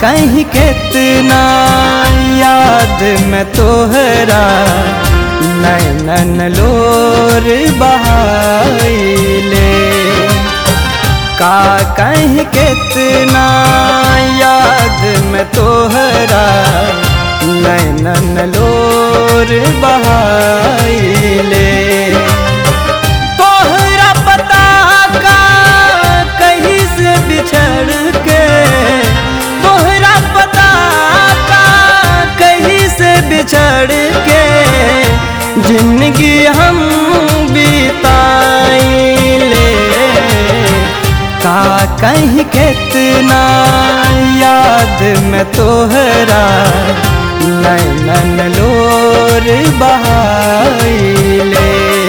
कहीं कितना याद में तोहरा नैनन लोर बहाइले का कहीं कितना याद में तोहरा नैनन लोर बहाइले तोहरा पता का कहीं से बिछड़ के तोहरा पता का कहीं से बिछड़ के जिंदगी हम बिताइले का कहीं कितना याद में तोहरा नैनन लोर बहाइले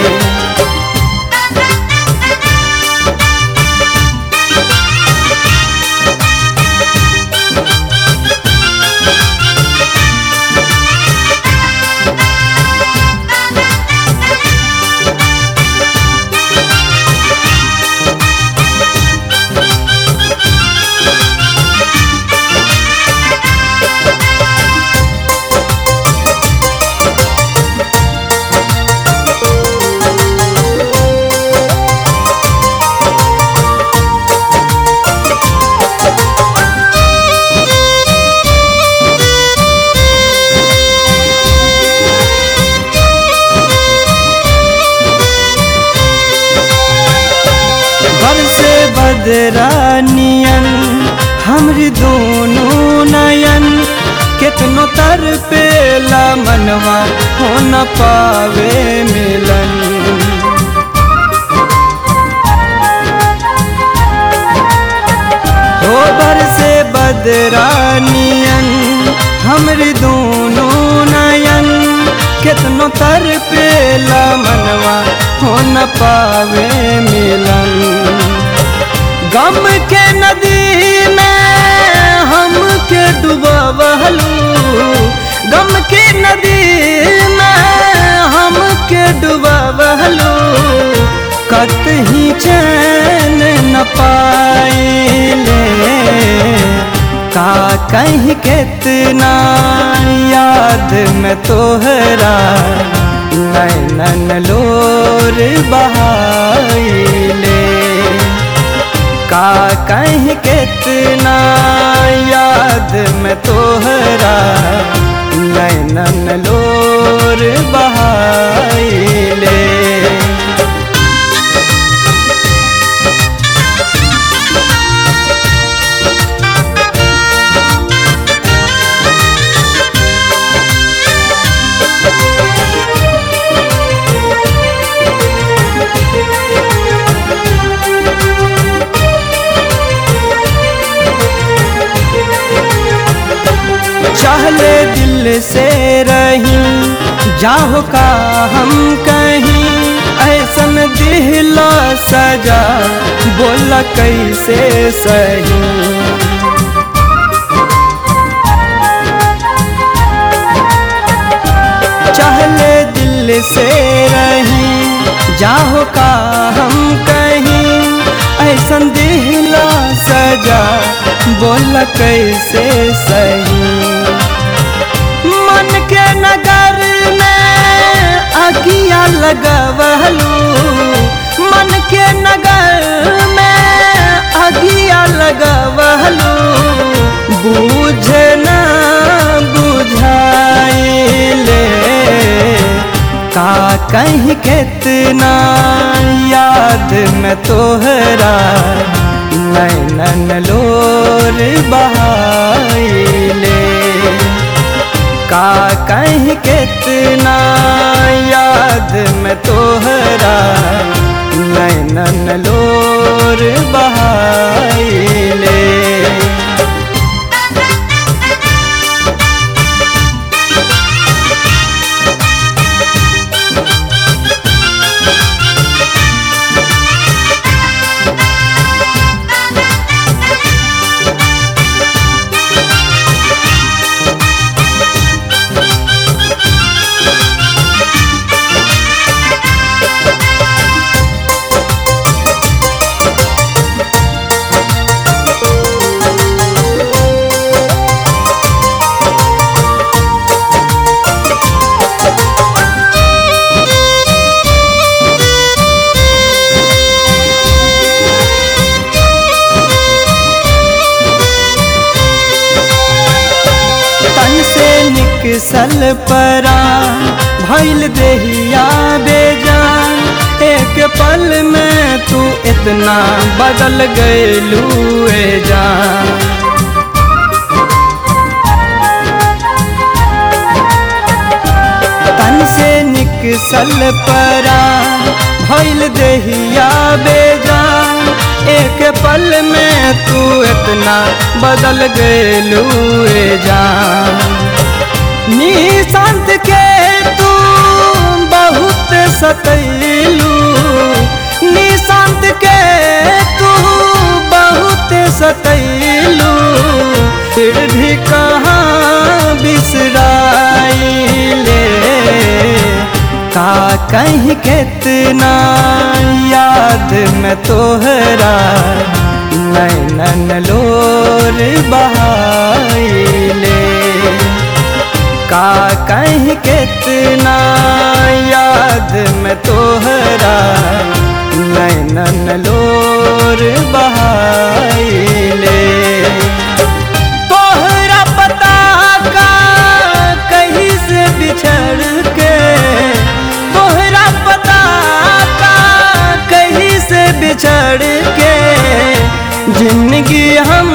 बरसे बदरानियन हमरी दोनों नयन कितनो तर पेला मनवा हो न पावे मिलन हो बरसे बदरानियन हमरी दोनों नयन कितनो तर पेला मनवा हो न पावे मिलन गम के नदी में हम के डुबवलू गम के नदी में हम के डुबवलू कतही चैन न पाइले का कहीं कितना याद में तोहरा नैनन लोर बहाइले का कहीं कितना याद में तोहरा नैनन लोर बहाइले चाहले दिल से रही जाहो का हम कहीं ऐसन दिहला सजा बोला कैसे सही चाहले दिल से रही जाहो का हम कहीं ऐसन दिहला सजा बोला कैसे सही मन के नगर में अगिया लगवलू मन के नगर में अगिया लगवलू बूझ न बुझाइले का कहीं कितना याद में तोहरा नैनन लोर बहाइले का कहीं कितना याद में तोहरा नैनन लोर बहाइले निकसल परा भैल देहिया बेजान एक पल में तू इतना बदल गयलू जान तन से निकसल परा भैल देहिया बेजान एक पल में तू इतना बदल गयलू जान निशांत के तू बहुत सतैलू निशांत के तू बहुत सतैलू फिर भी कहाँ बिसराइले का कहीं कितना याद में तोहरा नैनन लोर बहाइले का कहीं कितना याद में तोहरा नैनन लोर बहाइले तोहरा पता का कहीं से बिछड़ के तोहरा पता का कहीं से बिछड़ के जिंदगी हम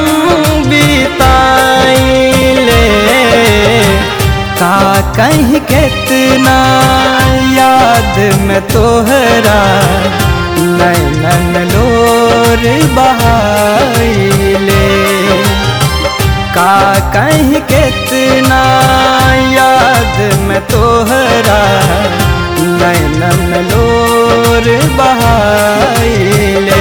बिताइले का कहीं कितना याद में तोहरा नैनन लोर बहाइले का कहीं कितना याद में तोहरा नैनन लोर बहाइले